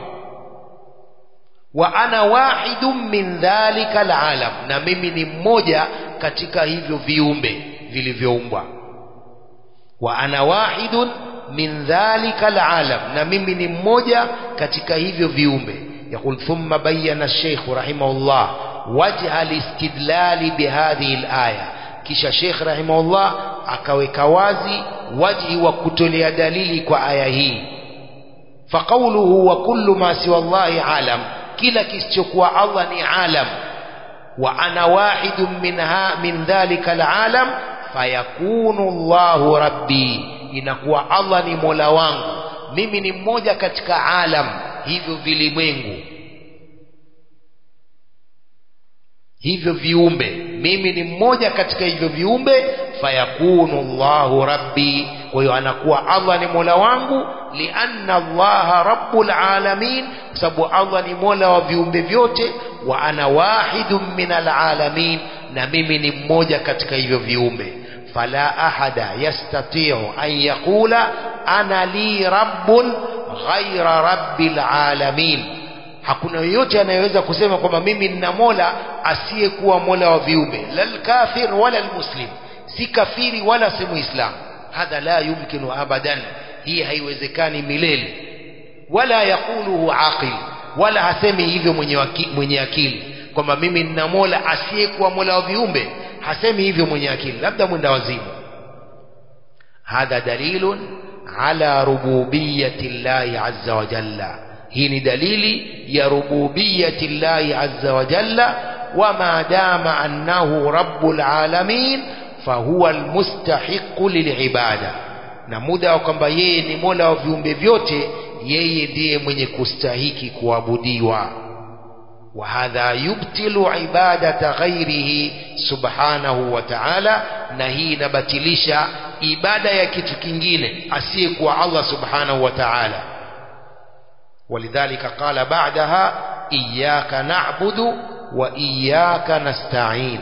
wa ana wahidun min dhalika alalam na mimi ni mmoja katika hivyo viumbe vilivyoumbwa wa ana wahidun min dhalika alalam na mimi ni mmoja katika hivyo viumbe يقول ثم بين الشيخ رحمه الله وجه الاستدلال بهذه الآية kisha Sheikh rahimahullah akaweka wazi wajhi wa kutolea dalili kwa aya hii faqauluhu wa kullu ma siwa Allahi alam kila kisichokuwa Allah ni alam wa ana wahidun minha min dhalika alalam fayakunu Allahu rabbi inakuwa Allah ni mola wangu mimi ni mmoja katika alam hivyo vilimwengu hivyo viumbe mimi ni mmoja katika hivyo viumbe fayakunu Allahu rabbi kwa hiyo anakuwa Allah ni mola wangu lianna Allaha rabbul alamin kwa sababu Allah ni mola wa viumbe vyote wa ana wahidun min alalamin na mimi ni mmoja katika hivyo viumbe fala ahada yastati'u an yaqula ana li rabbun ghaira rabbil alamin hakuna yoyote anayeweza kusema kwamba mimi nina mola asiyekuwa mola wa viumbe lal kafir wala almuslim si kafiri wala si muislam hadha la yumkinu abadan hii haiwezekani milele wala yaquluhu aqil wala hasemi hivyo mwenye, waki, mwenye akili kwamba mimi nina mola asiyekuwa mola wa viumbe hasemi hivyo mwenye akili labda mwenda wazimu hadha dalilun ala rububiyati llahi azza wa jalla hii ni dalili ya rububiyati llahi azza wa jalla wama dama annahu rabbul alamin fahuwa almustahiqu lilibada na muda wa kwamba yeye ni mola wa viumbe vyote yeye ndiye mwenye kustahiki kuabudiwa وهذا يبطل عبادة غيره سبحانه وتعالى na hii inabatilisha ibada ya kitu kingine asiyekuwa Allah subhanahu wa ta'ala ولذلك قال بعدها إياك نعبد وإياك نستعين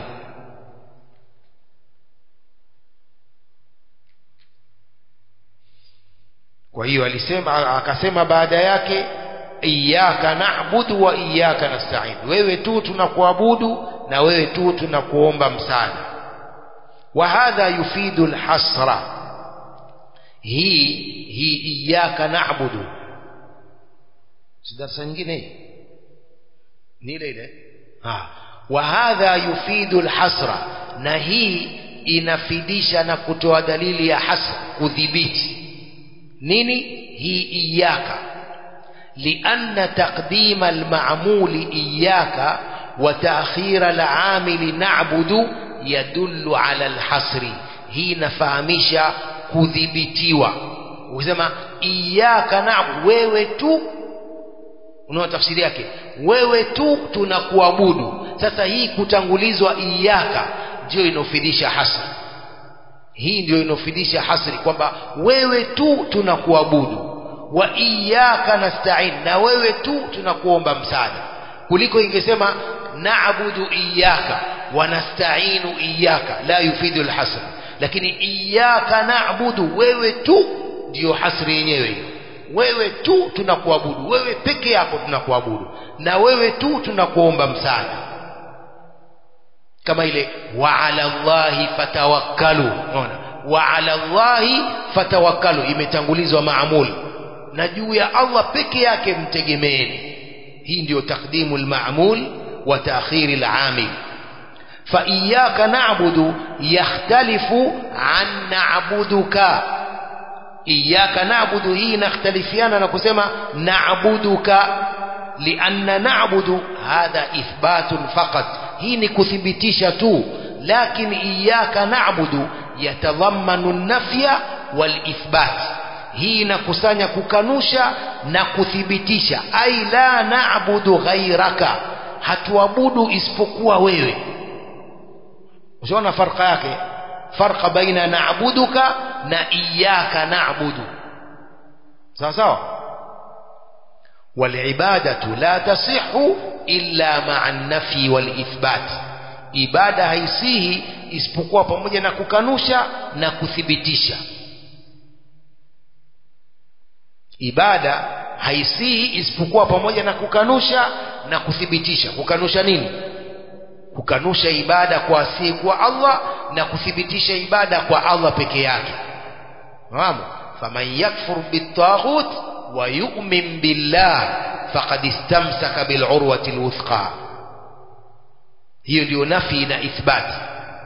kwa hiyo alisema akasema baada yake iyyaka na'budu wa iyyaka nasta'in wewe tu tunakuabudu na wewe tu tunakuomba msaada wa hadha yufidu alhasra hii hii iyyaka na'budu si darasa nyingine hii ni ile ile ah wa hadha yufidu alhasra na hii inafidisha na kutoa dalili ya hasra kudhibiti nini hii iyaka لأن تقديم المعمول إياك وتأخير العامل نعبد يدل على الحصر هي نفهمش كذبتيوا وكسema إياك نعبد wewe tu unaona tafsiri yake wewe tu tunakuabudu sasa hii kutangulizwa iyaka ndio inofidisha hasri hii ndio inofidisha hasri kwamba wewe tu tunakuabudu wa iyyaka nasta'in na wewe tu tunakuomba msaada kuliko ingesema na'budu iyyaka wa nasta'inu iyyaka la yufidu alhasr lakini iyyaka na'budu wewe tu ndio hasri yenyewe hiyo wewe tu tunakuabudu wewe peke yako tunakuabudu na wewe tu tunakuomba msaada kama ile wa ala Allahi fatawakkalu unaona wa ala Allahi fatawakkalu imetangulizwa maamul na juu ya Allah peke yake mtegemeeni hii ndio takdimu al-ma'mul wa ta'khir al-amil فإياك نعبد يختلف عن نعبدك إياك نعبد هي نختلفيانا نكسما نعبدك لأن نعبد هذا إثبات فقط هي نكثبتش تو لكن إياك نعبد يتضمن النفي والإثبات hii inakusanya kukanusha na kuthibitisha ai la naabudu ghairaka hatuabudu isipokuwa wewe ushaona farqa yake farqa baina naabuduka na iyaka naabudu sawa sawa والعبادة لا تصح إلا مع النفي والإثبات ibada haisihi isipokuwa pamoja na kukanusha na kuthibitisha ibada haisihi isipokuwa pamoja na kukanusha na kuthibitisha kukanusha nini kukanusha ibada kwa asiyekuwa Allah na kuthibitisha ibada kwa Allah peke yake fahamu faman yakfur bitaghut wa yu'min billah faqad istamsaka bil urwati alwuthqa hiyo ndio nafi na ithbati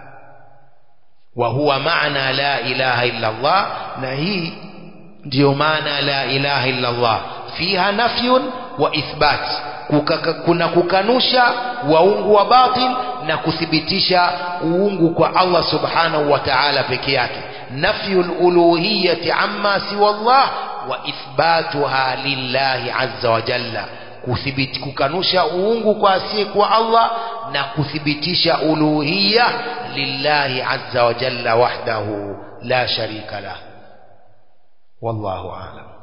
wa huwa maana la ilaha illa Allah na hii ndio maana la ilaha illa Allah fiha nafyun wa ithbat Kukaka, kuna kukanusha waungu wa batil na kuthibitisha uungu kwa Allah subhanahu wa ta'ala peke yake nafyul uluhiyyati amma siwa Allah wa ithbatuha lillahi azza wa jalla kuthibiti kukanusha uungu kwa asiyekuwa Allah na kuthibitisha uluhiyya lillahi azza wa jalla wahdahu la sharika lahu والله أعلم